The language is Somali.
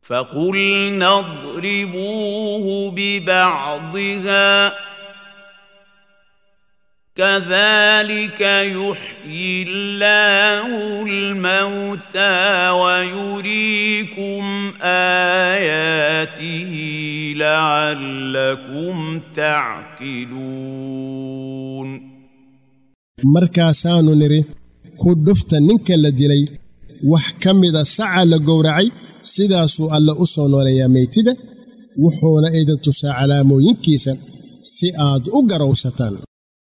فقلنا اضربوه ببعضها كذلك يحيي الله الموتى ويريكم اياته لعلكم تعقلون markaasaannu nidhi ku dhufta ninka la dilay wax ka mida saca la gowracay sidaasuu alle u soo nooleeyaa meytida wuxuuna idin tusaa calaamooyinkiisa si aad u garowsataan